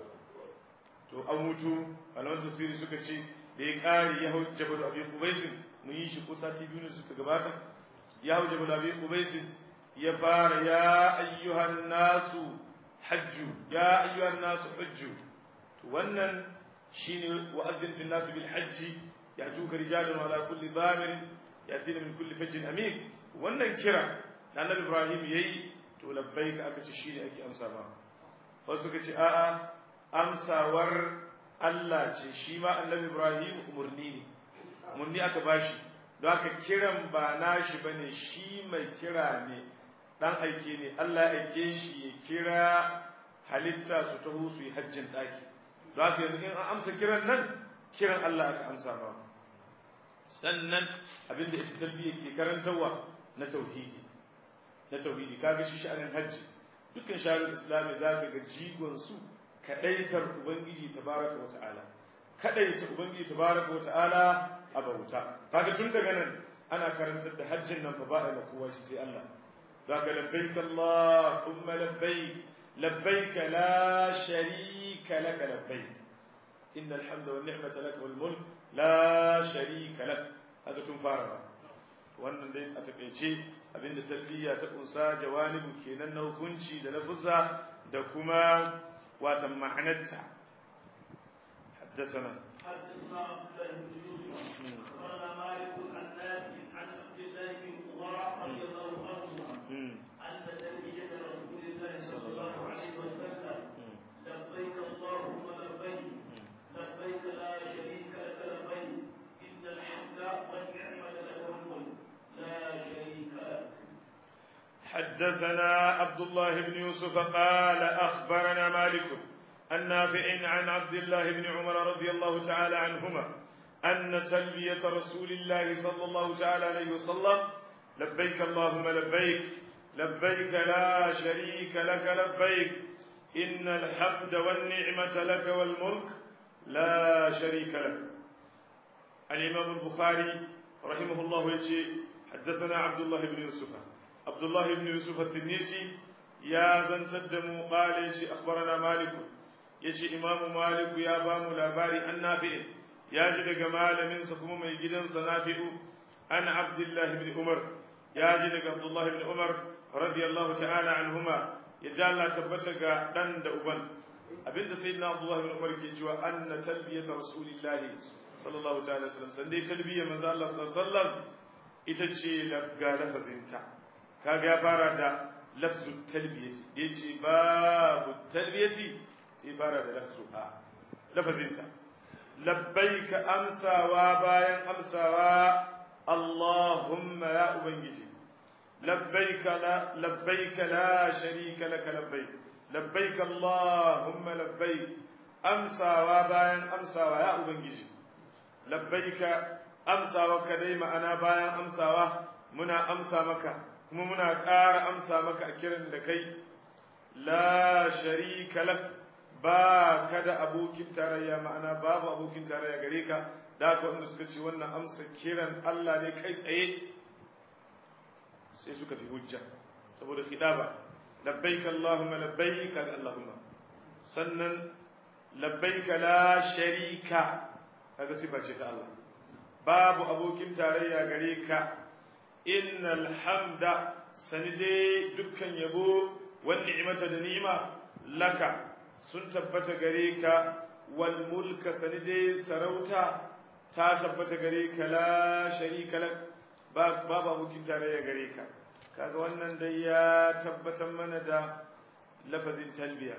to an mutu malaman tafsiri suka ce da ya ƙari ya hau jabal abi qubaisin mun yi shi ko sati biyu ne suka gabata ya hau jabal abi qubaisin ya fara ya ayyuhan nasu hajju ya ayyuhan nasu hajju to wannan shine wa'adin fil nas bil hajji يأتوك رجال على كل ضامر يأتينا من كل فج أميك wannan kira da annabi Ibrahim yayi to labbaika aka ce shine ake amsa ma wasu suka ce a'a amsawar Allah ce shi ma annabi Ibrahim umurni ne umurni aka bashi don haka kiran ba nashi bane shi mai kira ne dan aike ne Allah ya aike shi ya kira halitta su taho su yi hajjin daki don haka yanzu in an amsa kiran nan kiran Allah aka amsa ma sannan abinda ita talbiya ke karantarwa na tauhidi na tauhidi kaga shi sha'anin hajji dukkan shari'ar islami zaka ga jigon su kadaitar ubangiji tabaraka wa ta'ala kadaita ubangiji tabaraka wa ta'ala a bauta kaga tun daga nan ana karantar da hajjin nan ba a kowa shi sai Allah zaka labbaik allahumma labbaik labbaik la sharika lak labbaik innal hamda wan ni'mata lak wal mulk la sharika lak haka tun fara ba wannan dai a takeice abinda talbiya ta kunsa jawanibu kenan na hukunci da lafuzza da kuma watan ma'anarta حدثنا حدثنا عبد الله بن يوسف اخبرنا مالك عن نافع عن عبد الله بن عمر رضي الله عنهما ان تلبيه رسول الله صلى الله عليه وسلم لبيك اللهم لبيك لبيك لا شريك لك لبيك ان الحمد والنعمه لك والملك لا شريك لك حدثنا عبد الله بن يوسف قال أخبرنا مالك النافع عن عبد الله بن عمر رضي الله تعالى عنهما أن تلبية رسول الله صلى الله تعالى عليه وسلم لبيك اللهم لبيك لبيك لا شريك لك لبيك إن الحمد والنعمة لك والملك لا شريك لك الإمام البخاري رحمه الله يجي حدثنا عبد الله بن يوسف عبد الله بن يوسف التنيسي يا زن تدمو قال يجي أخبرنا مالك يجي إمام مالك يا بام لاباري النافع يا جد جمال من سكم من جدن صنافع أن عبد الله بن عمر يا جد عبد الله بن عمر رضي الله تعالى عنهما يجعل الله تبتغى دن دأبن abinda sayyidina Abdullah bin Umar ke cewa anna talbiyat rasulillah sallallahu ta'ala alaihi wasallam sandai talbiyar manzo Allah sallallahu alaihi wasallam ita ce ga lafazinta kaga ya fara da lafzu talbiyati da yace babu talbiyati sai fara da lafzu a lafazinta labbaika amsawa bayan amsawa Allahumma ya ubangiji labbaika la labbaika la sharika laka labbaik labbaika Allahumma labbaik amsawa bayan amsawa ya ubangiji labbaika amsawa kadai ma'ana bayan amsawa muna amsa maka kuma muna ƙara amsa maka a kiran da kai la sharika lak ba ka da abokin tarayya ma'ana babu abokin tarayya gare ka da haka wanda suka ce wannan amsa kiran Allah ne kai tsaye sai suka fi hujja saboda khidaba labbaik Allahumma labbaik kaga Allahumma sannan labbaik la sharika kaga sifa ce ta Allah babu abokin tarayya gare ka innal hamda sani dai dukkan yabo wal ni'mata da ni'ima laka sun tabbata gare ka wal mulka sani dai sarauta ta tabbata gare ka la sharika lak babu abokin tarayya gare ka kaga wannan dai ya tabbatar mana da lafazin talbiya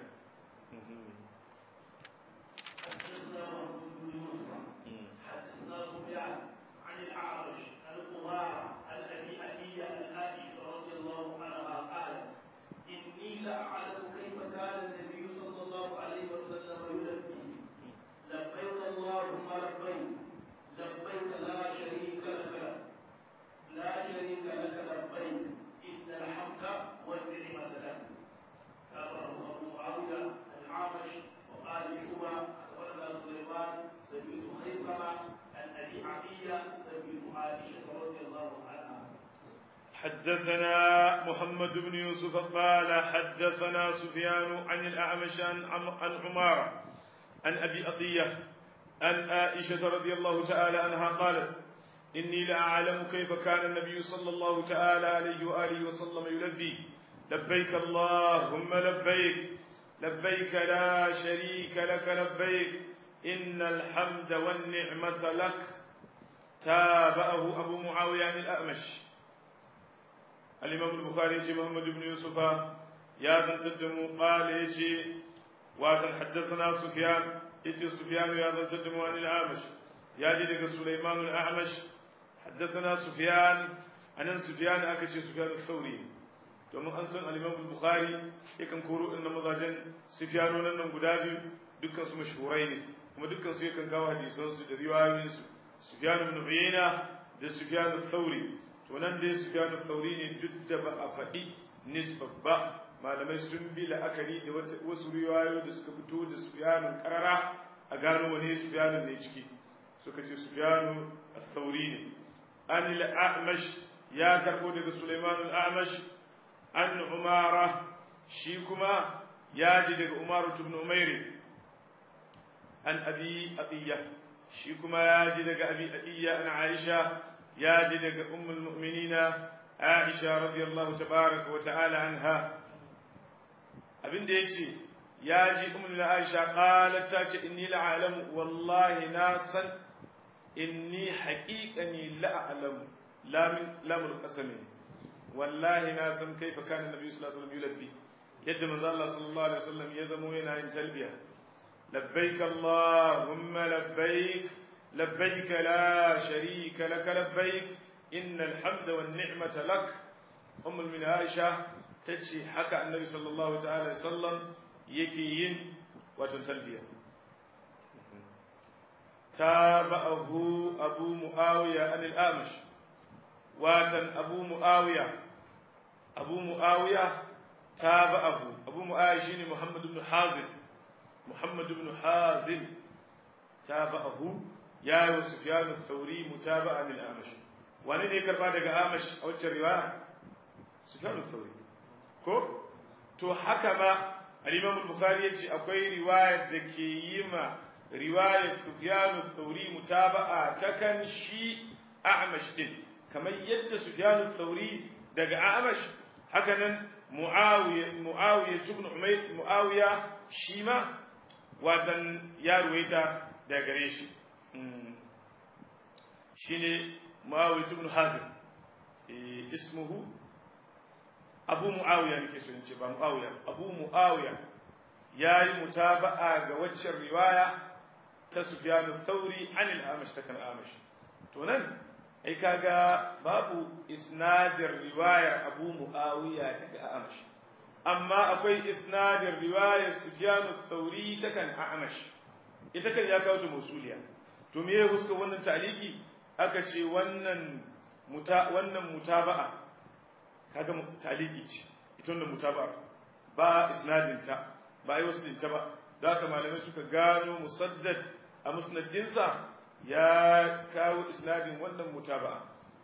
أعلم كيف كان النبي صلى الله عليه وسلم يلبي لبيك اللهم لبيك لبيك لا شريك لك لا شريك لك لبيك إن الحمد والنعمة لك أخبره أبو معاوية العامش وقال شوبة أخبرنا سليمان سمعت خيثمة عن أبي عطية سمعت عائشة رضي الله عنها حدثنا محمد بن يوسف قال حدثنا سفيان عن الأعمش عن عمارة عن أبي أطية عن عائشة رضي الله تعالى عنها قالت إني لأعلم كيف كان النبي صلى الله تعالى عليه وآله وسلم يلبي لبيك اللهم لبيك لبيك لا شريك لك لبيك إن الحمد والنعمة لك تابعه أبو معاوية عن الأعمش الإمام البخاري يجي محمد بن يوسف يا ذن تدم قال يجي وكان حدثنا سفيان يجي سفيان يا ذن تدم عن الأعمش يا جدك سليمان الأعمش حدثنا سفيان أنا سفيان أكشي سفيان الثوري domin an san al-Imam Bukhari yakan koro inda mazajen Sufyanonan nan guda biyu dukkan su mashhurai ne kuma dukkan su yakan kawo hadisan su da riwayoyin su Sufyan ibn Uyayna da Sufyan al-Thawri to nan dai Sufyan al-Thawri ne duk da ba a faɗi nisbar ba malamai sun bi la'akari da wasu riwayoyi da suka fito da Sufyan karara a gano wane Sufyan ne ciki suka ce Sufyan al-Thawri ne an al-A'mash ya karbo daga Sulaiman al-A'mash an Umara shi kuma ya ji daga Umaru ibn Umairi an Abi Atiyya shi kuma ya ji daga Abi Atiyya an Aisha ya ji daga Ummul Mu'minina Aisha radiyallahu tabaraka wa ta'ala anha abinda yace ya ji Ummul Aisha qalat ta ce inni la'alamu wallahi na san inni haqiqani la'alamu lamin lamul qasami wallahi na san kaifa kana nabi sallallahu alaihi wasallam yulabbi yadda manzo Allah sallallahu alaihi wasallam ya zamo yana yin talbiya labbaik allahumma labbaik labbaik la sharika lak labbaik innal hamda wan ni'mata lak ummul min aisha tace haka annabi sallallahu ta'ala alaihi wasallam yake yin wato talbiya tabahu abu muawiya an al-amash watan abu mu'awiya abu mu'awiya tabi'ahu abu mu'awiya shine muhammad ibn hazim muhammad ibn hazim tabi'ahu ya yi sufyan ath-thawri mutaba'an lil-amash wani ne karba daga amash a wacce riwaya sufyan ath-thawri ko to haka ma al-imam al-bukhari yace akwai riwayar da ke yi ma riwayar sufyan ath-thawri mutaba'a ta kan shi a'mash din kamar yadda Sufyan al-Thawri daga Amash haka nan Muawiya Muawiya ibn Umayr Muawiya shi ma watan ya ruwaita daga gare shi shine Muawiya ibn Hazim ismuhu Abu Muawiya nake so in ce ba Muawiya Abu Muawiya yayi mutaba'a ga waccan riwaya ta Sufyan al-Thawri an al-Amash ta kan Amash to nan ai kaga babu isnadin riwayar Abu Muawiya daga Amash amma akwai isnadin riwayar Sufyan al-Thawri ta kan Amash ita kan ya kawo ta musuliya to me ya huska wannan taliki aka ce wannan muta wannan mutaba'a kaga taliki ce ita wannan mutaba'a ba isnadin ta ba ai wasu ta ba da haka malamai suka gano musaddad a musnadinsa ya kawo isnadin wannan mutaba'a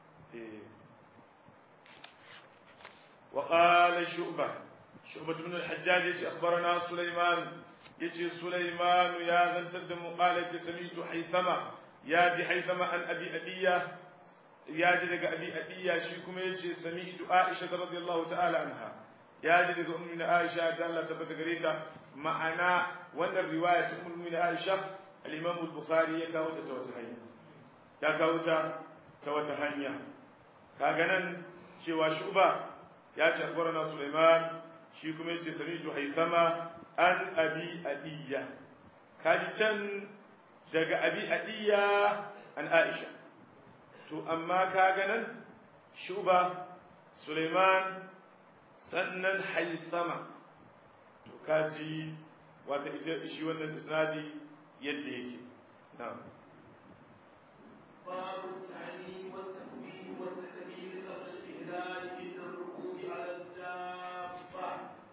wa qala shu'bah shu'bah ibn al-hajjaj yace akhbarana sulaiman yace sulaiman ya zantar da mu qala yace sami'tu haythama ya ji haythama an abi adiya ya ji daga abi adiya shi kuma yace sami'tu aisha radhiyallahu ta'ala anha ya ji daga ummu aisha da Allah tabbata gare ta ma'ana wannan riwaya ta ummu aisha الإمام البخاري يكاو تتوتهيا يكاو توتهيا كاغنن شوى شعبة ياتي أخبرنا سليمان شيكم يتي سميت حيثما أن أبي أدية كاجي كان دق أبي أدية أن عائشة تو أما كاغنن شعبة سليمان سنن حيثما تو كاجي wata ita shi wannan isnadi yadda yake na'am باب التعليم والتكبير والتكبير قبل الإهلال عند الركوب على الدابة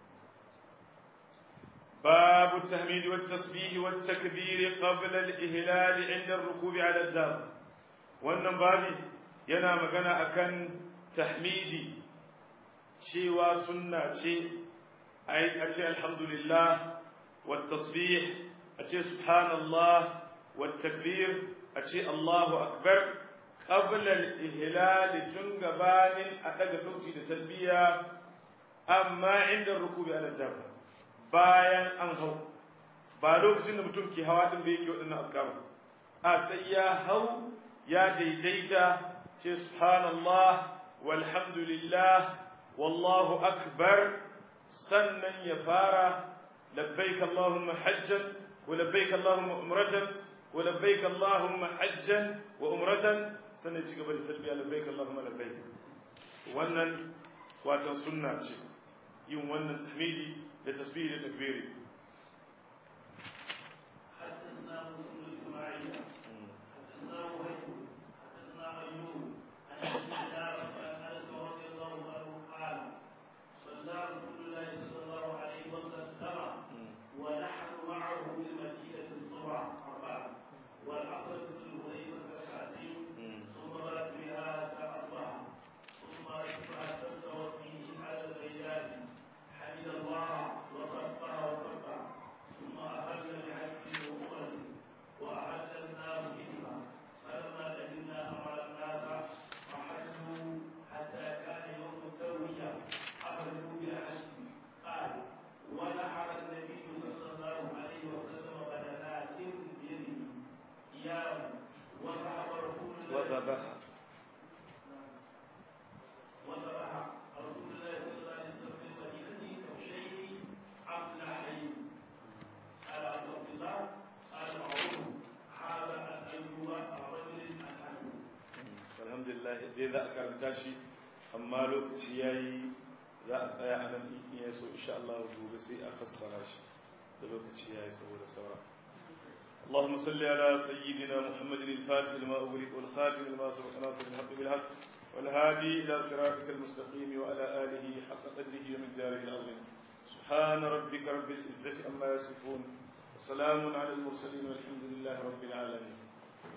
باب التحميد والتسبيح والتكبير قبل الإهلال عند الركوب على الدابة wannan babi yana magana akan tahmidi cewa sunna ce ai a ce alhamdulillah wa tasbih a ce subhanallah wa takbir a ce Allahu akbar qabla al-ihlal tun gabanin a daga sauti da talbiya amma inda rukubi ala dabba bayan an hau ba lokacin da mutum ke hawa din da yake waɗannan azkaru a sai ya hau ya daidaita ce subhanallah walhamdulillah wallahu akbar sannan ya fara labbaik allahumma hajjan wa labbaik allahumma umratan wa labbaik allahumma hajjan wa umratan sannan ci gaba da talbiya labbaik allahumma labbaik wannan watan sunna ce yin wannan tahmidi da tasbihi da takbiri حدثنا مسلم بن اسماعيل حدثنا وهيب حدثنا ايوب عن ابي دينار عن انس رضي الله عنه قال صلى رسول الله صلى الله عليه وسلم ونحن معه بالمدينه الصبح اربعه والعصر في الهريره ركعتين ثم بات بها حتى اصبح ثم اصبح تبتغ فيه على البيدان حمد الله وصفها وكبر ثم اخذ بحج وعمره واحل الناس بهما فلما قدمنا امر الناس فحجوا حتى كان يوم الترويه اخرجوا بالحج قال ونحر النبي صلى الله عليه وسلم بدنات بيده اياه وذهب رسول الله وذبح وذبح رسول الله صلى الله عليه وسلم في المدينة كبشين أملحين قال عبد الله قال معروف هذا عن أيوب رجل الحسن alhamdulillah dai za a karanta shi amma lokaci ya yi za a tsaya a nan in ya so insha Allah gobe sai a fassara shi da lokaci ya yi saboda saura اللهم صل على سيدنا محمد الفاتح لما أغلق والخاتم لما سبق ناصر الحق بالحق والهادي إلى صراطك المستقيم وعلى آله حق قدره ومقداره العظيم سبحان ربك رب العزة عما يصفون وسلام على المرسلين والحمد لله رب العالمين